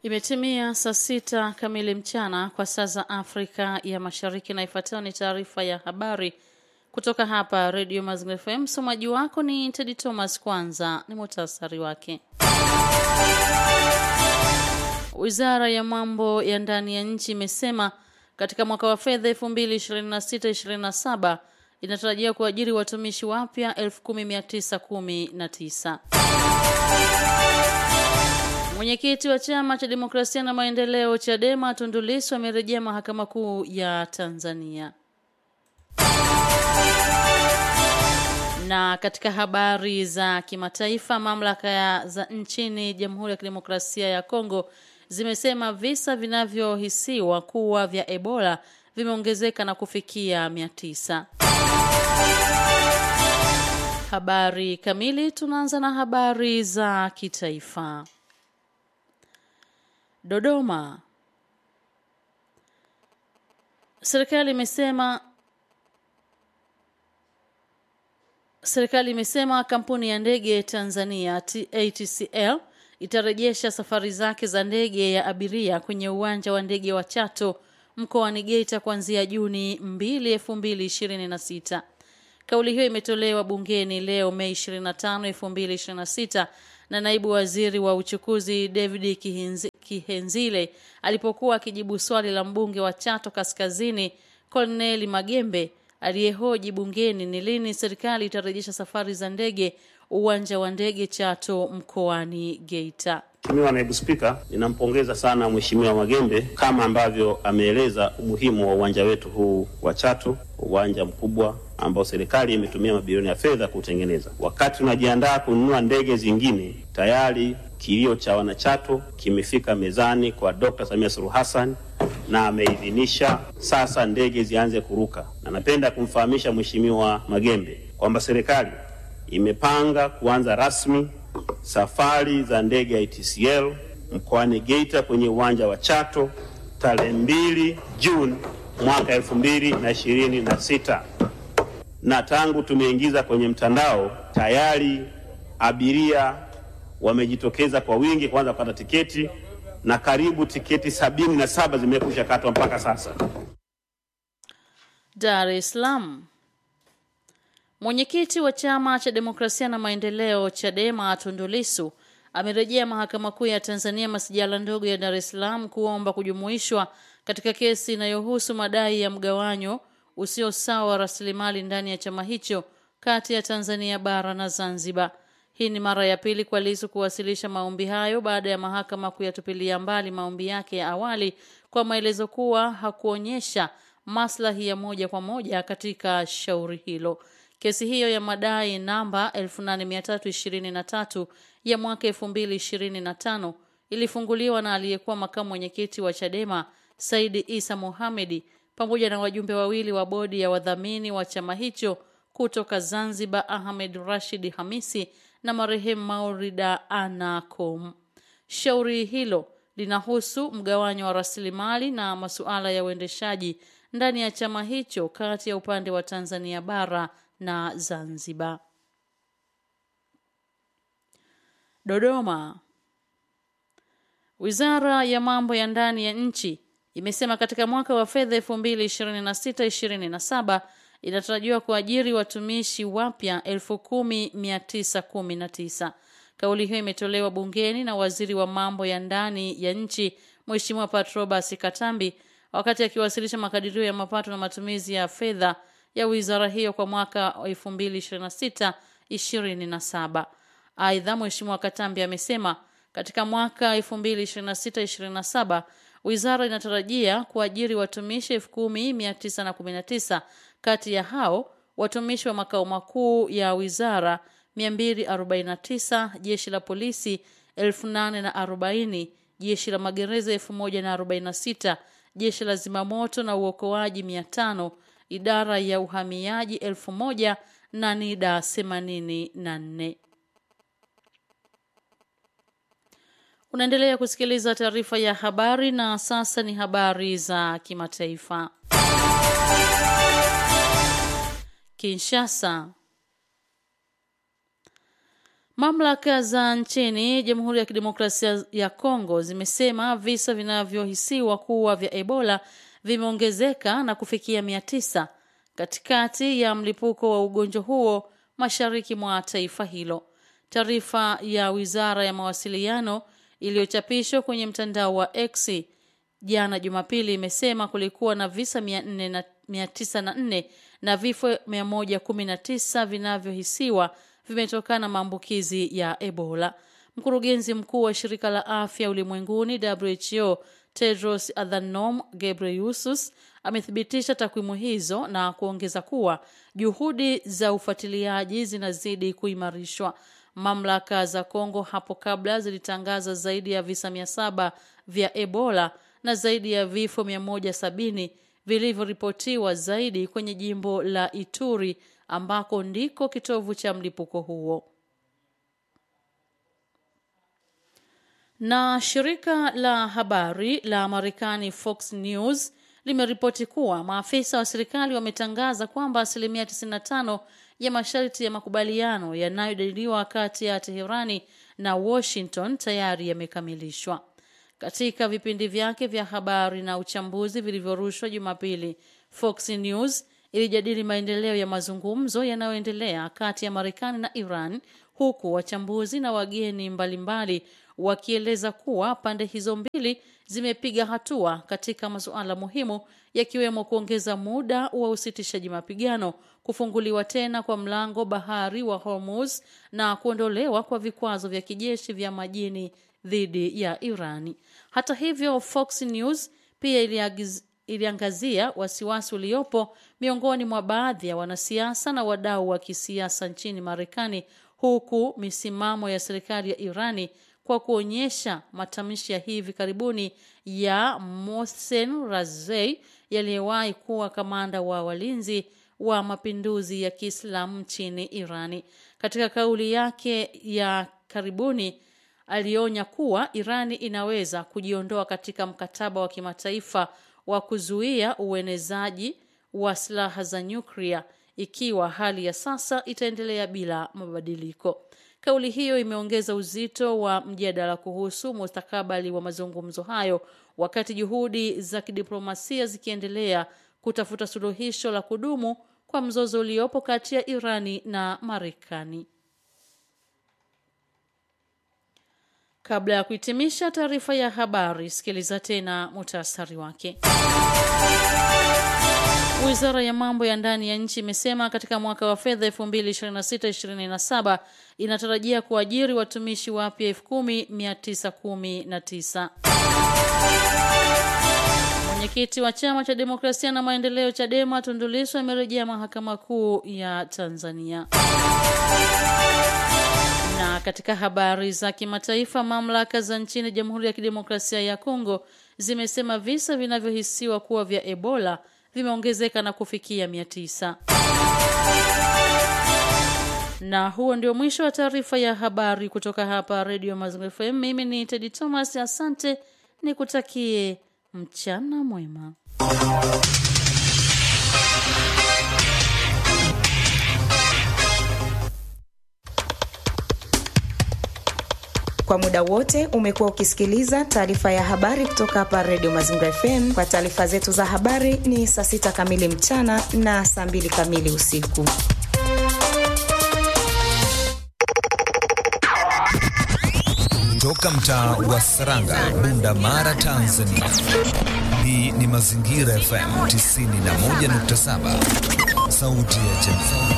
Imetimia saa sita kamili mchana kwa saa za Afrika ya Mashariki, na ifuatayo ni taarifa ya habari kutoka hapa Radio Mazingira FM. Msomaji wako ni Tedi Thomas. Kwanza ni muhtasari wake. Wizara ya mambo ya ndani ya nchi imesema katika mwaka wa fedha 2026/27 inatarajia kuajiri watumishi wapya 10919. Mwenyekiti wa chama cha demokrasia na maendeleo Chadema Tundu Lissu amerejea mahakama kuu ya Tanzania. Na katika habari za kimataifa, mamlaka za nchini Jamhuri ya Kidemokrasia ya Kongo zimesema visa vinavyohisiwa kuwa vya Ebola vimeongezeka na kufikia mia tisa. Habari kamili, tunaanza na habari za kitaifa. Dodoma. Serikali imesema Serikali imesema kampuni ya ndege Tanzania ATCL itarejesha safari zake za ndege ya abiria kwenye uwanja wa ndege wa Chato mkoani Geita kuanzia Juni 2, 2026. Kauli hiyo imetolewa bungeni leo Mei 25, 2026 na naibu waziri wa uchukuzi David Kihenzi, Kihenzile alipokuwa akijibu swali la mbunge wa Chato Kaskazini Corneli Magembe aliyehoji bungeni ni lini serikali itarejesha safari za ndege uwanja wa ndege Chato mkoani Geita. Mheshimiwa Naibu Spika, ninampongeza sana Mheshimiwa Magembe kama ambavyo ameeleza umuhimu wa uwanja wetu huu wa Chato, uwanja mkubwa ambao serikali imetumia mabilioni ya fedha kuutengeneza. Wakati tunajiandaa kununua ndege zingine, tayari kilio cha wanachato kimefika mezani kwa Dr. Samia Suluhu Hassan na ameidhinisha sasa ndege zianze kuruka, na napenda kumfahamisha Mheshimiwa Magembe kwamba serikali imepanga kuanza rasmi safari za ndege ya ATCL mkoani Geita kwenye uwanja wa Chato tarehe mbili Juni mwaka elfu mbili na ishirini na sita na tangu tumeingiza kwenye mtandao tayari abiria wamejitokeza kwa wingi kuanza kupata tiketi na karibu tiketi sabini na saba zimekwisha katwa mpaka sasa. Dar es Salaam. Mwenyekiti wa chama cha demokrasia na maendeleo Chadema Tundu Lissu amerejea mahakama kuu ya Tanzania masijala ndogo ya Dar es Salaam kuomba kujumuishwa katika kesi inayohusu madai ya mgawanyo usio sawa wa rasilimali ndani ya chama hicho kati ya Tanzania bara na Zanzibar. Hii ni mara ya pili kwa Lissu kuwasilisha maombi hayo baada ya mahakama kuyatupilia mbali maombi yake ya awali kwa maelezo kuwa hakuonyesha maslahi ya moja kwa moja katika shauri hilo. Kesi hiyo ya madai namba 8323 ya mwaka 2025 ilifunguliwa na aliyekuwa makamu mwenyekiti wa Chadema Saidi Isa Mohamedi pamoja na wajumbe wawili wa bodi ya wadhamini wa chama hicho kutoka Zanzibar Ahmed Rashid Hamisi na marehemu Maurida Anakom. Shauri hilo linahusu mgawanyo wa rasilimali na masuala ya uendeshaji ndani ya chama hicho kati ya upande wa Tanzania bara na Zanzibar. Dodoma. Wizara ya mambo ya ndani ya nchi imesema katika mwaka wa fedha 2026/27 inatarajiwa kuajiri watumishi wapya 10919. Kauli hiyo imetolewa bungeni na waziri wa mambo ya ndani ya nchi Mheshimiwa Patrobas Katambi wakati akiwasilisha makadirio ya mapato na matumizi ya fedha ya wizara hiyo kwa mwaka 2026/27. Aidha, Mheshimiwa Katambi amesema katika mwaka 2026/27 wizara inatarajia kuajiri watumishi 10919. Kati ya hao watumishi wa makao makuu ya wizara 249, jeshi la polisi 8040, jeshi la magereza 1046, jeshi la zimamoto na uokoaji 500, idara ya uhamiaji 1000 na NIDA 84. Unaendelea kusikiliza taarifa ya habari na sasa ni habari za kimataifa. Kinshasa. Mamlaka za nchini Jamhuri ya Kidemokrasia ya Kongo zimesema visa vinavyohisiwa kuwa vya Ebola vimeongezeka na kufikia mia tisa katikati ya mlipuko wa ugonjwa huo mashariki mwa taifa hilo. Taarifa ya Wizara ya Mawasiliano iliyochapishwa kwenye mtandao wa X jana Jumapili imesema kulikuwa na visa 904 na vifo 119 vinavyohisiwa vimetokana na maambukizi ya Ebola. Mkurugenzi mkuu wa shirika la afya ulimwenguni WHO Tedros Adhanom Ghebreyesus amethibitisha takwimu hizo na kuongeza kuwa juhudi za ufuatiliaji zinazidi kuimarishwa. Mamlaka za Kongo hapo kabla zilitangaza zaidi ya visa mia saba vya Ebola na zaidi ya vifo 170 vilivyoripotiwa zaidi kwenye jimbo la Ituri ambako ndiko kitovu cha mlipuko huo. Na shirika la habari la Marekani Fox News limeripoti kuwa maafisa wa serikali wametangaza kwamba asilimia 95 ya masharti ya makubaliano yanayojadiliwa kati ya Teherani na Washington tayari yamekamilishwa. Katika vipindi vyake vya habari na uchambuzi vilivyorushwa Jumapili, Fox News ilijadili maendeleo ya mazungumzo yanayoendelea kati ya Marekani na Iran, huku wachambuzi na wageni mbalimbali wakieleza kuwa pande hizo mbili zimepiga hatua katika masuala muhimu yakiwemo kuongeza muda wa usitishaji mapigano, kufunguliwa tena kwa mlango bahari wa Hormuz na kuondolewa kwa vikwazo vya kijeshi vya majini dhidi ya Irani. Hata hivyo, Fox News pia iliagiz, iliangazia wasiwasi uliopo miongoni mwa baadhi ya wanasiasa na wadau wa kisiasa nchini Marekani, huku misimamo ya serikali ya Irani kwa kuonyesha matamshi ya hivi karibuni ya Mohsen Razei yaliyewahi kuwa kamanda wa walinzi wa mapinduzi ya Kiislamu nchini Irani. Katika kauli yake ya karibuni alionya kuwa Irani inaweza kujiondoa katika mkataba wa kimataifa wa kuzuia uenezaji wa silaha za nyuklia ikiwa hali ya sasa itaendelea bila mabadiliko. Kauli hiyo imeongeza uzito wa mjadala kuhusu mustakabali wa mazungumzo hayo wakati juhudi za kidiplomasia zikiendelea kutafuta suluhisho la kudumu kwa mzozo uliopo kati ya Irani na Marekani. Kabla ya kuhitimisha taarifa ya habari, sikiliza tena muhtasari wake. Wizara ya mambo ya ndani ya nchi imesema katika mwaka wa fedha 2026-2027 inatarajia kuajiri watumishi wapya 10919. Mwenyekiti wa chama cha demokrasia na maendeleo Chadema Tundu Lissu amerejea mahakama kuu ya Tanzania. Na katika habari za kimataifa, mamlaka za nchini Jamhuri ya Kidemokrasia ya Kongo zimesema visa vinavyohisiwa kuwa vya Ebola vimeongezeka na kufikia mia tisa. Na huo ndio mwisho wa taarifa ya habari kutoka hapa Radio Mazingira FM. Mimi ni Teddy Thomas, asante, nikutakie mchana mwema. Kwa muda wote umekuwa ukisikiliza taarifa ya habari kutoka hapa Radio Mazingira FM. Kwa taarifa zetu za habari ni saa sita kamili mchana na saa mbili kamili usiku. Toka mtaa wa Saranga, Bunda Mara, Tanzania. Hii ni Mazingira FM 91.7, sauti ya jamii.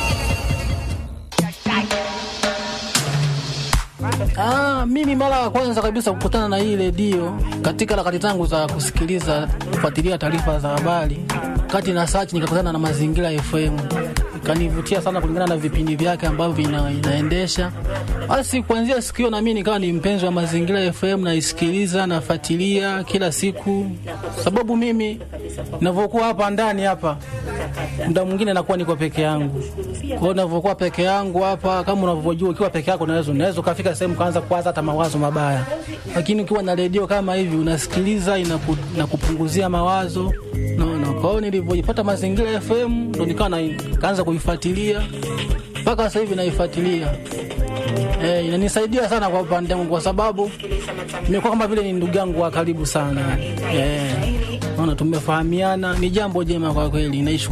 Ah, mimi mara ya kwanza kabisa kukutana na hii redio katika harakati zangu za kusikiliza kufuatilia taarifa za habari, kati na search nikakutana na Mazingira FM, ikanivutia sana kulingana na vipindi vyake ambavyo vina, inaendesha. Basi kuanzia siku hiyo na mimi nikawa ni mpenzi wa Mazingira FM, naisikiliza nafuatilia kila siku, sababu mimi ninavyokuwa hapa ndani hapa muda mwingine nakuwa niko peke yangu. Kwa hiyo ninavyokuwa peke yangu hapa, kama unavyojua, ukiwa peke yako unaweza unaweza ukafika sehemu kaanza kuwaza hata mawazo mabaya, lakini ukiwa na redio kama hivi unasikiliza, inaku, inakupunguzia mawazo naona. Kwa hiyo nilivyojipata Mazingira FM ndo nikawa na kaanza kuifuatilia mpaka sasa hivi naifuatilia. Eh, inanisaidia sana kwa upande wangu kwa sababu nimekuwa kama vile ni ndugu yangu wa karibu sana. Eh, naona tumefahamiana, ni jambo jema kwa kweli. Naishukuru